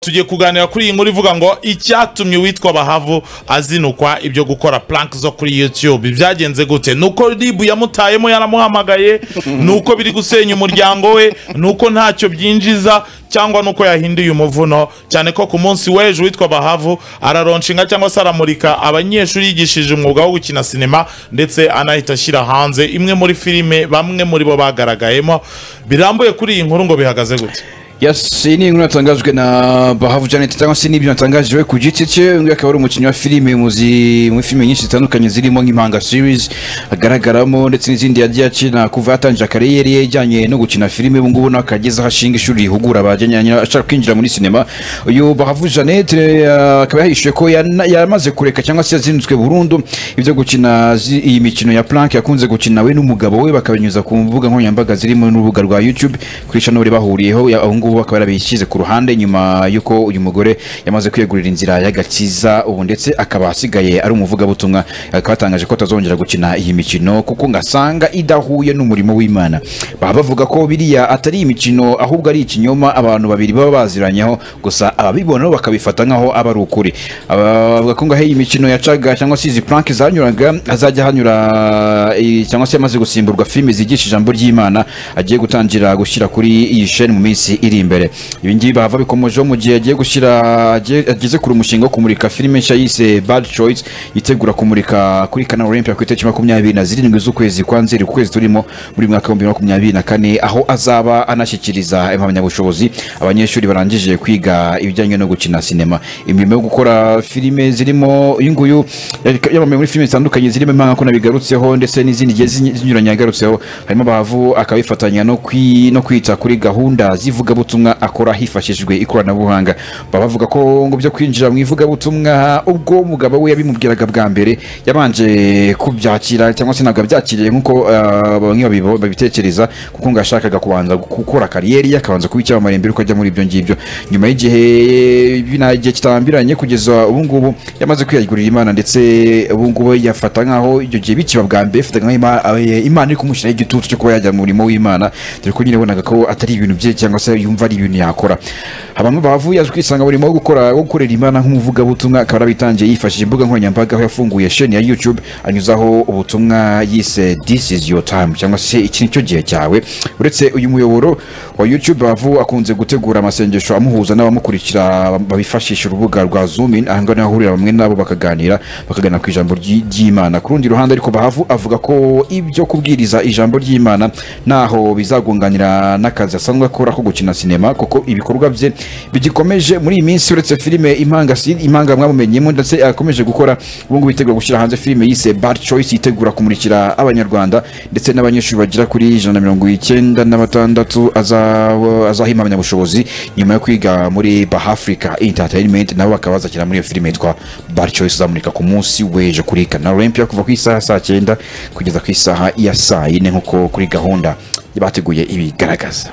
tugiye kuganira kuri iyi nkuru ivuga ngo icyatumye uwitwa bahavu azinukwa ibyo gukora plank zo kuri youtube byagenze gute nuko ribu yamutayemo yaramuhamagaye nuko biri gusenya umuryango we nuko ntacyo byinjiza cyangwa nuko yahinduye umuvuno cyane ko ku munsi w'ejo uwitwa bahavu araronshinga cyangwa se aramurika abanyeshuri yigishije umwuga wo gukina sinema ndetse anahita ashyira hanze imwe muri filime bamwe muri bo bagaragayemo birambuye kuri iyi nkuru ngo bihagaze gute Yes, iyi ni inkuru yatangajwe na Bahavu Janet cyangwa se n'ibyo yatangaje we ku giti cye uyu nguyu akaba ari umukinnyi wa filime mu zi- muri filime nyinshi zitandukanye zirimo nk'impanga series agaragaramo ndetse n'izindi yagiye akina kuva yatangira kariyeri ye ijyanye no gukina filime ubu ngubu nawe akageze aho ashinga ishuri rihugura abajyanye ashaka kwinjira muri sinema uyu Bahavu Janet eh, akaba yahishuye ko yana- yamaze kureka cyangwa se yazindutswe burundu ibyo gukina zi- iyi mikino ya plank yakunze gukina we n'umugabo we bakabinyuza ku mbuga nkoranyambaga zirimo n'urubuga rwa youtube kuri chanel bahuriyeho ya- aho ngubu akaba yarabishyize ku ruhande nyuma y'uko uyu mugore yamaze kwiyegurira inzira y'agakiza ubu ndetse akaba asigaye ari umuvugabutumwa akaba yatangaje ko atazongera gukina iyi mikino kuko ngo asanga idahuye n'umurimo w'imana baba bavuga ko biriya atari imikino ahubwo ari ikinyoma abantu babiri baba baziranyeho gusa ababibona bo bakabifata nkaho aba ari ukuri Aba- bavuga ko ngaho iyi mikino yacaga cyangwa se izi plank zanyuraga azajya hanyura eh, cyangwa se yamaze gusimburwa filime zigisha ijambo ry'imana agiye gutangira gushyira kuri iyi sheni mu minsi iri imbere ibi ngibi bahava bikomojeho mu gihe agiye gushyira agiye- ageze kuri umushinga wo kumurika filime nshya yise bad choice yitegura kumurika kuri kanal olympia ku itariki makumyabiri na zirindwi z'ukwezi kwa nzeri ku kwezi turimo muri mwaka w'ibihumbi bibiri na makumyabiri na kane aho azaba anashyikiriza impamyabushobozi abanyeshuri barangije kwiga ibijyanye no gukina sinema imirimo yo gukora filime zirimo uyu nguyu yari- yamamaye muri filime zitandukanye zirimo impanga ko nabigarutseho ndetse n'izindi zigiye zi- zinyuranye yagarutseho harimo abavu akabifatanya no kwi- no kwita kuri gahunda z'ivugabutumwa akora hifashishijwe ikoranabuhanga baba bavuga ko ngo byo kwinjira mu ivugabutumwa ubwo umugabo we yabimubwiraga bwa mbere yabanje kubyakira cyangwa se ntabwo abyakiriye nk'uko ah, bamwe babibo- babitekereza kuko ngo yashakaga kubanza gukora kariyeri ye akabanza kuba icyamamare mbere uko ajya muri ibyo ngibyo nyuma y'igihe bina igihe kitarambiranye kugeza ubu ngubu yamaze kwiyagurira imana ndetse ubu ngubu yafata nkaho ibyo gihe bikiba bwa mbere yafataga nkaho Ima- eh, imana iri kumushyiraho igitutu cyo kuba yajya mu murimo w'imana dore ko nyine yabonaga ko atari ibintu bye cyangwa se yumva ari ibintu yakora abantu bavuye yaje kwisanga mu murimo wo gukora wo gukorera imana nk'umuvugabutumwa akaba yarabitangiye yifashishije imbuga nkoranyambaga aho yafunguye sheni ya youtube anyuzaho ubutumwa yise this is your time cyangwa se iki ni cyo gihe cyawe uretse uyu muyoboro wa youtube bavu akunze gutegura amasengesho amuhuza n'abamukurikira babifashisha urubuga rwa zoomin aha ngaha niho ahurira bamwe nabo bakaganira bakagana ku ijambo ry'i- ry'imana ku rundi ruhande ariko bahavu avuga ko ibyo kubwiriza ijambo ry'imana ntaho bizagunganira n'akazi asanzwe akora ko gukina sinema kuko ibikorwa bye bigikomeje muri iyi minsi uretse filime impanga si- impanga mwamumenyemo ndetse akomeje gukora ubu ngubu yitegura gushyira hanze filime yise bad choice yitegura kumurikira abanyarwanda ndetse n'abanyeshuri bagera kuri ijana na mirongo icyenda na batandatu aza- azaha impamyabushobozi nyuma yo kwiga muri bahafrica entertainment nabo bakaba bazakina muri iyo filime yitwa bad choice izamurika ku munsi w'ejo kuri kanal olympia kuva ku isaha ya saa cyenda kugeza ku isaha ya saa yine nk'uko kuri gahunda bateguye ibigaragaza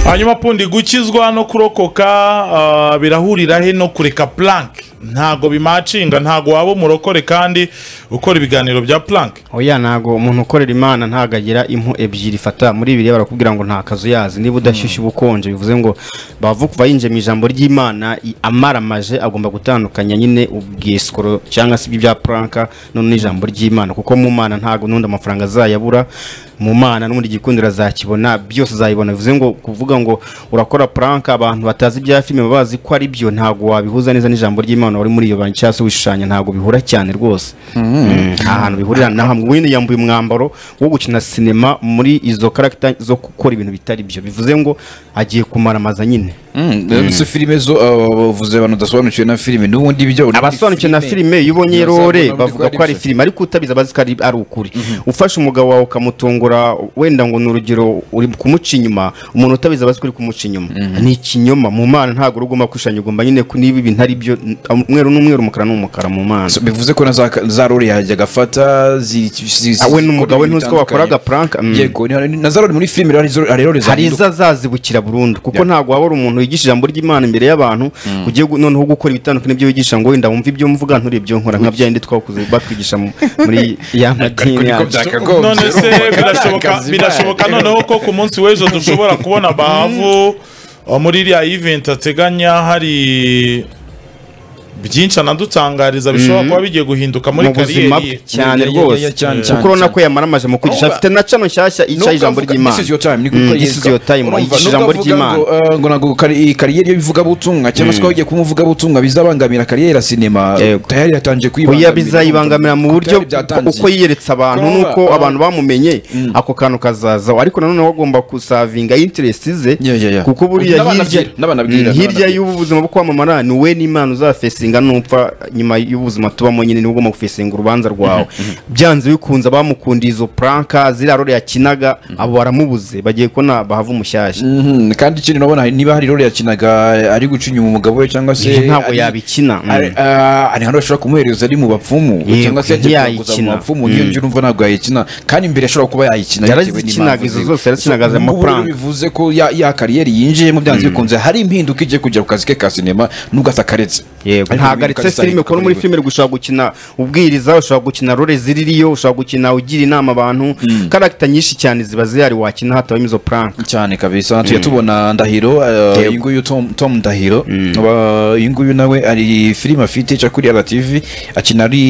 hanyuma pundi gukizwa no kurokoka ah, birahurira he no kureka plank ntago bimacinga ntago waba umurokore kandi ukora ibiganiro bya plank oya ntago umuntu ukorera imana ntago agira impu ebyiri fata muri biriya barakubwira ngo nta kazu yazi niba udashyushye uba ukonje bivuze ngo bavu kuva yinjiye mu ijambo ry'imana i- amaramaje agomba gutandukanya nyine ubwisikoro cyangwa se ibya puranka none n'ijambo ry'imana kuko mu mana ntago n'undi amafaranga azayabura mu mana n'ubundi igikundiro azakibona byose azayibona bivuze ngo kuvuga ngo urakora puranka abantu batazi ibya filime baba bazi ko ari byo ntago wabihuza neza n'ijambo ry'imana wari muri iyo banki cyangwa se wishushanya ntago bihura cyane rwose Mm, nta hantu bihurira na hamwe wenda yambaye umwambaro wo gukina sinema muri izo karagita zo gukora ibintu bitari byo bivuze ngo agiye kumaramaza nyine ndetse filime zo ah, bavuze abantu badasobanukiwe na filime n'ubundi ibyo abasobanukiwe na filime iyo ubonye Ntibazabona rore uburyo bavuga bwari ko ari busa. filime ariko utabizi abazi ko ari ari ukuri ufashe umugabo wawe ukamutungura wenda ngo ni urugero uri kumuca inyuma umuntu utabizi abazi ko uri kumuca inyuma ni ikinyoma mu mana ntabwo uri ugomba kwishanya ugomba nyine ko niba ibintu ari byo umweru n'umweru umukara n'umukara mu mana So, bivuze ko na za, za rore yajyaga afata zi- zi- zi- Ah, we n'umugabo we zikora ntuzi ko wakoraga prank, mm. yego ni- na za rore muri filime rero izo- hari rore hari zahinduka izo azazibukira burundu kuko ntabwo waba uri umuntu wigisha ijambo ry'imana imbere y'abantu ugiye gu- noneho gukora ibitandukanye n'ibyo wigisha ngo wenda wumve ibyo mvuga nturi ibyo nkora nka bya bindi twakuze batwigisha mu- muri ya madini yacu byakagombye none se birashoboka birashoboka noneho ko ku munsi w'ejo dushobora kubona bahavu aho muri iriya event ateganya hari byinshi anadutangariza bishobora kuba bigiye guhinduka muri mu buzima kariyeri ye Yeah, yeah, bwe cyane yeah, rwose yeah, cyane, kuko cyane, urabona cyane. ko yamaramaje mu kwigisha Nubwo- afite na cano nshyashya yicaye ijambo ry'imana This is your time, ni Mm, gukora this is yeswa. your time, Urumva, yigisha nubwo ijambo avuga ry'imana ngo, eh, ngo ntabwo kari- iyi kariyeri y'ivugabutumwa cyangwa se ko ugiye kumuvugabutumwa bizabangamira kariyeri ya sinema Yego. tayari yatangiye oya bizayibangamira mu buryo Byari byatangiye. uko yiyeretse abantu Urumva? nuko Ah. abantu bamumenye ako kantu kazazaho ariko nanone wagomba kusavinga interest ze Yeah, yeah, yeah. kuko buriya N'abana hirya bwira, n'abana bwira, Mm, hirya n'abana y'ubu buzima bwo kwamamara ni we n'imana uzafesinga nupfa nyuma y'ubuzima tubamo nyine nibwo ugomba gufesinga urubanza rwawe byanze bikunze abamukundiye izo puranka ziriya role yakinaga abo baramubuze bagiye kubona bahava umushyashya Mhm, kandi ikindi nabona niba hari role yakinaga ari guca inyuma umugabo we cyangwa se ntabwo ari- yabikina mm. ari ah, ari ahantu bashobora kumuhereza ari mu bapfumu Yego, cyangwa se yajya ntiyayikina. kuguza mu bapfumu niyo njye urumva ntabwo yayikina kandi imbere ashobora kuba yayikina Yarazikinaga bitewe n'impamvu izo ziwe. zose, yarazikinaga za Ubwo rero amafaranga. bivuze ko ya ya kariyeri yinjiyemo byanze bikunze hari impinduka igiye kujya ku kazi ke ka sinema nubwo atakaretse yego Ariko ntabwo impinduka aretse zitari filime kuko no muri gukorwa. filime ushobora gukina ubwiriza ushobora gukina role ziririyo ushobora gukina ugira inama abantu karagita nyinshi cyane ziba zihari wakina hatabamo izo puranka cyane kabisa tujya tubona ndahiro uh, Yego. iyi nguyu tom, tom ndahiro Aba- iyi nguyu nawe ari filime afite ica kuri rtv akina ari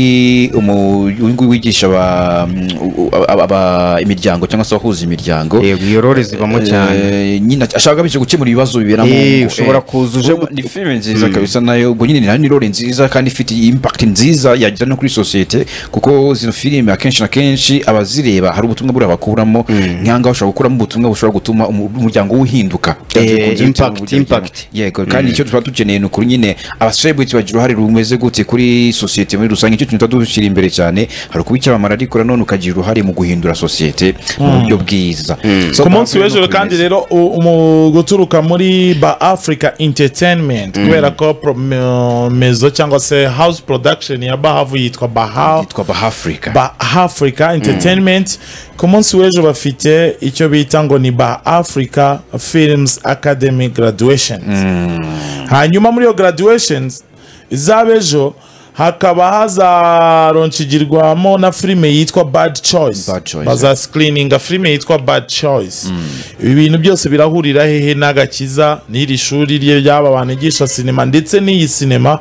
umu- uyu nguyu wigisha aba- u- u- aba- aba- imiryango cyangwa se abahuza imiryango yego iyo role zibamo cyane Eh, nyine ashaka agamije gukemura ibibazo bibera mu Eh, ngo. ushobora Eh, kuza uje urumva ni filime nziza kabisa nayo ubwo nyine nayo ni role nziza kandi ifite impact nziza yagira no kuri sosiyete kuko zino filime akenshi na kenshi abazireba hari ubutumwa buriya bakuramo nk'ahangaha ushobora gukuramo ubutumwa bushobora gutuma umu- umuryango uhinduka Eh, Bikunze bitewe impact, n'uburyo bigira. impact. yego kandi icyo tuba dukeneye ni ukuri nyine abaselebrity bagira uruhare rumeze gute kuri sosiyete muri rusange icyo tuba dushyira imbere cyane hari ukuba icyamamara ariko nanone ukagira uruhare mu guhindura sosiyete mu buryo bwiza So, ku munsi ntabwo w'ejo ari no kandi kwemeza. rero u- mu guturuka muri ba africa entertainment kubera ko prom- mezo cyangwa se house production ya bahavu yitwa bahavu yitwa bahafurika ba africa entertainment ku munsi w'ejo bafite icyo bita ngo ni ba africa films academy graduations hanyuma muri iyo graduations iz'abejo hakaba hazaronshigirwamo na filime yitwa bad choice, Bad Choice. bazascreeninga filime yitwa bad choice ibi bintu byose birahurira hehe n'agakiza n'iri shuri rye ry'aba banigisha sinema ndetse n'iyi sinema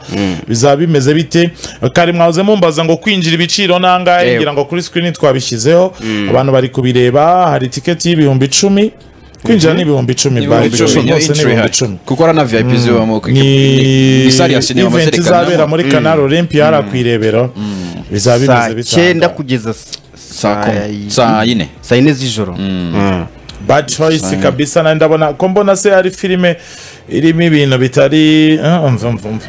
bizaba bimeze bite kare mwahoze mumbaza ngo kwinjira ibiciro n'angahe Yego. ngira ngo kuri screen twabishyizeho abantu bari kubireba hari tiketi y'ibihumbi icumi kwinjira ni ibihumbi icumi by the way, Niyo byose ni intro ibihumbi ihari. icumi kuko ari na vip zibamo ni isari ya sinema event izabera muri kanari olympia hariya ku irebero bizaba saa bimeze cyenda bitanga kugeza s- saa kumi. y- saa yine saa yine z'ijoro Mm. bad choice kabisa nari ndabona ko mbona se ari filime irimo ibintu bitari Ah, umva umva umva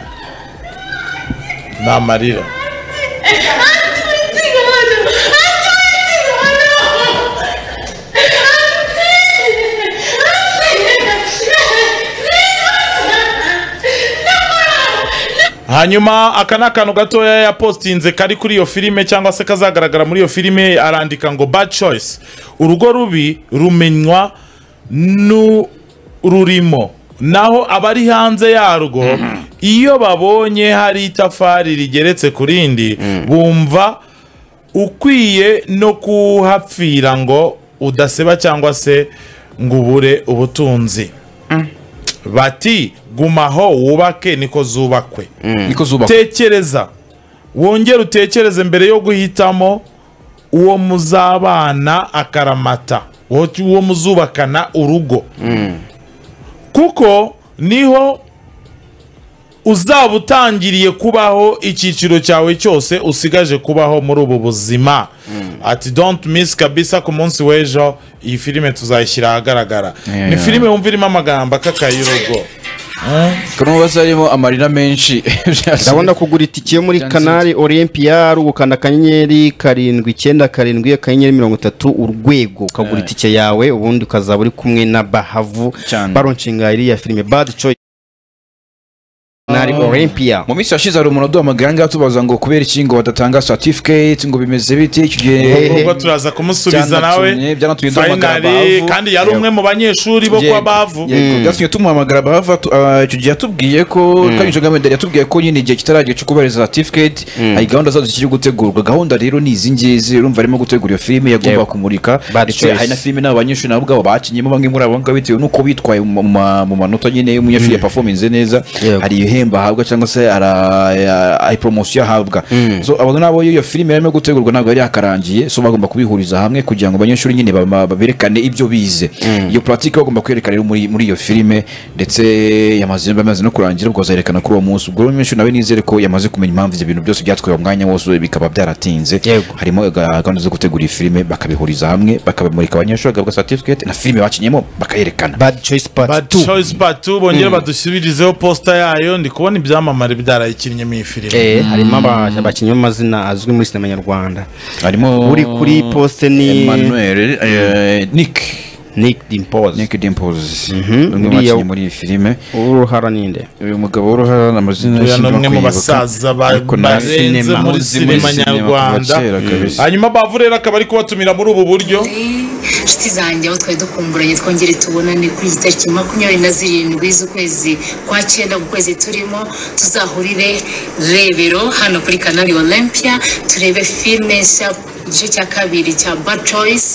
ni amarira hanyuma aka ni akantu gatoya yapostinze kari kuri iyo filime cyangwa se kazagaragara muri iyo filime arandika ngo bad choice urugo rubi rumenywa n'ururimo naho abari hanze yarwo iyo babonye hari itafari rigeretse ku rindi bumva ukwiye no kuhapfira ngo udaseba cyangwa se ngo ubure ubutunzi bati gumaho wubake niko zubakwe niko zubakwa tekereza wongere utekereze mbere yo guhitamo uwo muzabana akaramata uwo- uwo muzubakana urugo kuko niho uzaba utangiriye kubaho icyiciro cyawe cyose usigaje kubaho muri ubu buzima ati don't miss kabisa ku munsi w'ejo iyi filime tuzayishyira ahagaragara Yeah, ni yeah. filime wumva irimo amagambo akakay'urugo kuko n'ubaza harimo amarira menshi ndabona kugura itike yo muri Byanditse kanari olympia ari ugukanda akanyenyeri karindwi icyenda karindwi akanyenyeri mirongo itatu urwego ukagura itike yawe ubundi ukazaba uri kumwe na bahavu Cyane. baronshinga iriya filime bad choice hari olympia mu minsi yashize hari umuntu uduhamagara ngaho tubaza ngo kubera iki ngo badatanga certificate ngo bimeze bite icyo Hehe. gihe ubwo turaza kumusubiza nawe Byanatumye- byanatumye duhamagara finally abavu. kandi yari umwe mu banyeshuri bo kwa bavu Yego, byatumye tumuhamagara bahava tu- ah, icyo gihe yatubwiye ko kanyije gameda yatubwiye ko nyine igihe kitaragera cyo kubahiriza certificate hari gahunda zazo zikiri gutegurwa gahunda rero ni izi ngizi urumva arimo gutegura iyo filime yagomba Yego. kumurika Bad ndetse choice. hari na filime n'abo banyeshuri nabo ubwabo bakinyemo bamwe muri abo ngabo bitewe n'uko bitwaye mu ma- mu manota nyine umunyeshuri yapafominze neza Yego. hari ibihembo ahabwa cyangwa se ara- ya- ari poromosiyo ahabwa so abo nabo iyo filime yarimo gutegurwa ntabwo yari yakarangiye so bagomba kubihuriza hamwe kugira ngo abanyeshuri nyine bama- baberekane ibyo bize iyo puratike bagomba kwerekana rero muri muri iyo filime ndetse yamaze bamaze no kurangira ubwo bazerekana kuri uwo munsi ubwo rero umunyeshuri nawe nizere ko yamaze kumenya impamvu ibyo bintu byose byatwaye umwanya wose bikaba byaratinze Yego. harimo ga- gahunda zo gutegura iyi filime bakabihuriza hamwe bakabimurika abanyeshuri bagahabwa certificate na filime bakinyemo bakayerekana bad choice Bad part 2 Choice Part 2 bongere badusubirizeho posita yayo ndi kubona ibyamamare byarayikinnyemo iyi filime eh harimo aba- abakinnyi b'amazina azwi muri sinema nyarwanda harimo uri kuri poste ni Emmanuel eh, Nick Nick Dimpoz Nick Dimples Mhm. umwe mu Uriya- bakinnyi muri iyi filime uruhara ninde uyu mugabo w'uruhara ni amazina Uyu ni sinshobora umwe mu kwibuka, basaza ba- ariko na barenze sinema. muri Uzi muri sinema sinema kuva nyarwanda kera kabisa. hanyuma bavu rero akaba ari kubatumira muri ubu buryo inshuti zanjye aho twari dukumburanye twongere tubonane kuri iki tariki makumyabiri na zirindwi z'ukwezi kwa cyenda mu kwezi turimo tuzahurire rebero hano kuri kanali olympia turebe filime nshya igice cya kabiri cya bad choice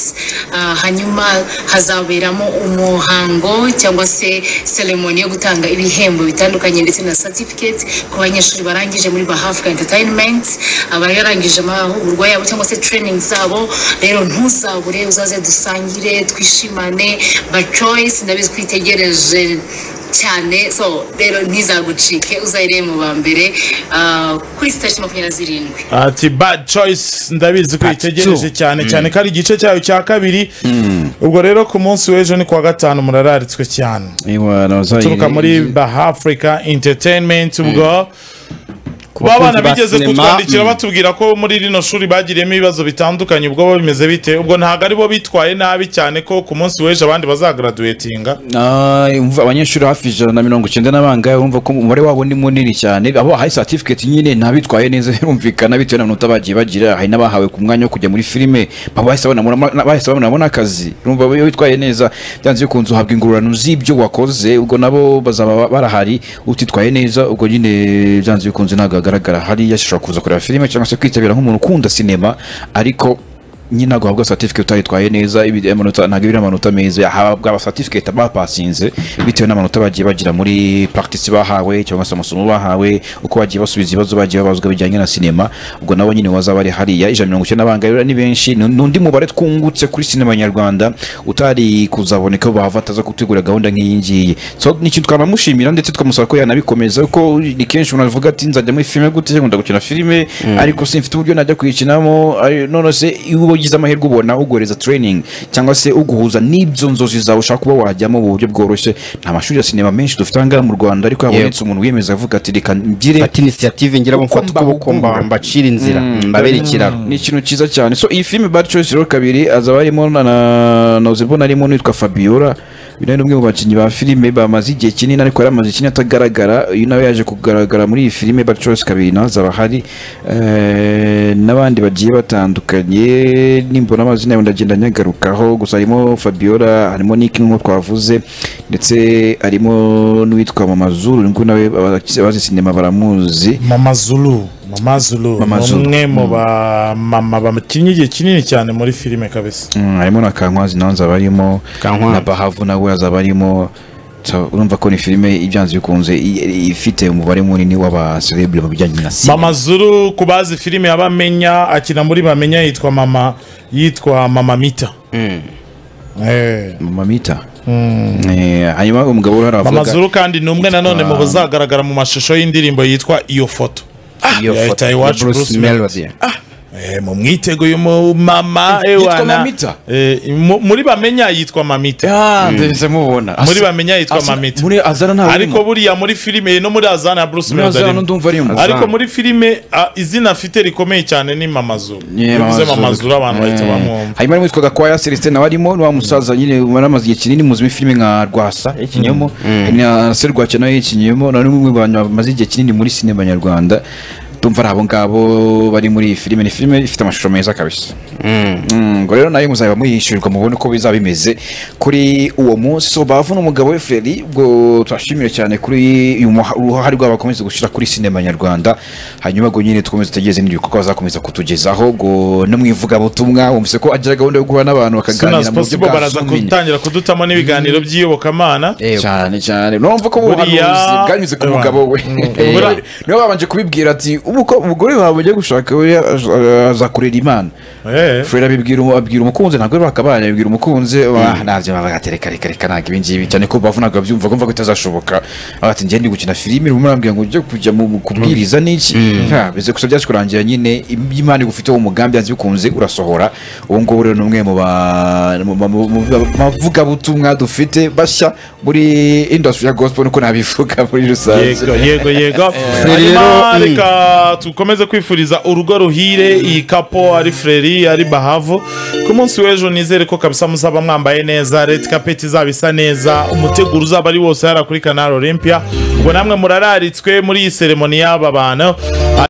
Ah, hanyuma hazaberamo umuhango cyangwa se seremoni yo gutanga ibihembo bitandukanye ndetse na certificate ku banyeshuri barangije muri bahafuka entertainment abayarangije amahugurwa yabo cyangwa se training zabo rero ntuzabure uzaze dusangire twishimane ba choice ndabizi twitegereje cyane so rero ntizagucike uzayire mu ba mbere ah, kuri sitasiyo makumyabiri na zirindwi ati bad choice ndabizi ko uyitegereje cyane cyane ko ari igice cyayo cya kabiri ubwo rero ku munsi w'ejo ni kuwa gatanu murararitswe cyane Ewa, nabazayi- uturuka muri bah africa entertainment ubwo kuba abana bakunzi ba bigeze sinema, kutwandikira mm. batubwira ko muri rino shuri bagiriyemo ibibazo bitandukanye ubwo bo bimeze bite ubwo ntabwo ari bo bitwaye nabi cyane ko ku munsi w'ejo abandi bazagraduatinga Ah, umva abanyeshuri hafi ijana na mirongo icyenda n'abangahe wumva ko umubare wabo ni munini cyane abo bahaye certificate nyine ntabitwaye neza birumvikana bitewe n'amanota bagiye bagira hari n'abahawe ku mwanya wo kujya muri filime abo bahise babona- na- bahise babonamo n'akazi urumva iyo witwaye neza byanze bikunze uhabwa ingororano z'ibyo wakoze ubwo nabo bazaba barahari utitwaye neza ubwo nyine byanze bikunze ntabwo hagaragara hariya ashobora kuza kureba filime cyangwa se kwitabira nk'umuntu ukunda sinema ariko nyine ntabwo wahabwa certificate utayitwaye neza ibi- amanota- ntabwo ibiri amanota meza yahabwa abacertificate bapasinze bitewe n'amanota bagiye bagira muri practice bahawe cyangwa se amasomo bahawe uko bagiye basubiza ibibazo bagiye babazwa bijyanye na sinema ubwo nabo nyine wazaba ari hariya ijana na mirongo icyenda n'abangahe rero ni benshi ni ni undi mubare twungutse kuri sinema nyarwanda utari kuzaboneka bahava ataza gutegura gahunda nk'iyi ngiyi so ni ikintu twanamushimira ndetse twamusaba ko yanabikomeza kuko ni kenshi umuntu avuga ati nzajya muri filime gute nkunda gukina filime ariko sinfite uburyo najya kuyikinamo ari- none se iyo uba ugize amahirwe ubona uguhereza training cyangwa se uguhuza n'ibyo nzozi zawe ushaka kuba wajyamo mu buryo bworoshye nta mashuri ya sinema menshi dufite ahangaha mu rwanda ariko yabonetse umuntu wiyemeza avuga ati reka mbyire fata initiative ngira mufata Uko ukuboko mbahugura. mba- mbacira inzira mbabere ikiraro ni ikintu cyiza cyane so iyi filime bad choice rero kabiri azaba arimo na na- na uzibona arimo n'uwitwa fabiola uyu nawe ni umwe mu bakinnyi ba filime bamaze igihe kinini ariko yari amaze ikinini atagaragara uyu nawe yaje kugaragara muri iyi filime bad choice kabiri nawe azaba ahari Eh, n'abandi bagiye batandukanye nimbona amazina yabo ndagenda nyagarukaho gusa harimo fabiola harimo niki nk'uko twavuze ndetse harimo n'uwitwa mamazuru ngo nawe abazi- abazi sinema baramuzi mama zulu mama zulu Mama ni Zulu. umwe mu ba mama bakinnye igihe kinini cyane muri filime kabisa Mm, harimo na kankwazi nawe azaba arimo Kankwazi. na bahavu nawe azaba arimo So, urumva ko ni filime ibyanze bikunze i- i- ifite umubare munini w'abaserebure mu bijyanye na sinema mama zuru ku bazi filime abamenya akina muri bamenya yitwa mama yitwa mama mita Eh. mama mita Eh, hanyuma umugabo uri hariya mama avuga zuru kandi ni umwe nanone mu bazagaragara mu mashusho y'indirimbo yitwa iyo foto iyo Yeah, foto I ya watch Bruce Bruce Melody Eh, mu mwitego uyu mama eh, Yitwa wana- Mamita? Eh, mu- muri bamenya yitwa mamita ya ndetse mubona muri Asa- bamenya yitwa asa- mamita muri azana ntabwo ariko buriya muri filime no muri azana ya bruce muri Melody azana arimo. ndumva arimo Azana. ariko muri filime ah, izina afite rikomeye cyane ni mamazuru Yeah, bivuze Mama Zulu. mamazuru abantu bahita Eh, bamwumva hanyuma witwaga kwa Celestin nawe arimo ni wa musaza nyine waramaze igihe kinini muzima filime nka Rwasa yakinyemo na Serwake nawe yakinyemo na n'umwe mu bantu bamaze igihe kinini muri sinema nyarwanda tumva ari abo ngabo bari muri iyi filime ni filime ifite amashusho meza kabisa Mm, ngo rero nayo muzaba muyishyurirwa mubone uko bizaba bimeze kuri uwo munsi So, bavu n'umugabo we Freddy ubwo turashimira cyane kuri uyu muha- uruhare rwabo bakomeza gushyira kuri sinema nyarwanda hanyuma ngo nyine dukomeze tutegereze n'ibindi bikorwa bazakomeza kutugezaho ngo no mu ivugabutumwa wumvise ko agira gahunda yo guhura n'abantu bakaganira Soon as mu buryo possible bwa baraza zooming gutangira kudutamo n'ibiganiro by'iyobokamana Eh, cyane cyane numva ko ubuhanuzi Buriya- bwanyuze ku Eh, mugabo we Eh, Buriya- niwe babanje kubibwira ati ubu ko umugore wawe ugiye gushaka we az- azakurera imana Eh. Fred abibwira abwira umukunzi ntabwo bakabana abibwira umukunzi wa nabyo bagatereka reka reka ntabwo ibi ngibi cyane ko bavunaga babyumva ko mva ko itazashoboka aho ati ngende gukina filime rumwe arambwira ngo ujye kujya mu kubwiriza n'iki Ha, bize gusa byaje kurangira nyine imana igufiteho umugambi yanze bikunze urasohora ubu ngubu rero ni umwe mu ba- mu- mu- mu- mu bavugabutumwa dufite bashya muri industry ya gospel niko nabivuga muri rusange yego yego yego Frere hanyuma rero, reka dukomeze kwifuriza urugo ruhire iyi kapo ari freri ari bahavu ku munsi w'ejo nizere ko kabisa muzaba mwambaye neza red carpet izaba isa neza umuteguro uzaba ari wose hariya kuri canal olympia ubwo namwe murararitswe muri iyi seremoni y'aba bantu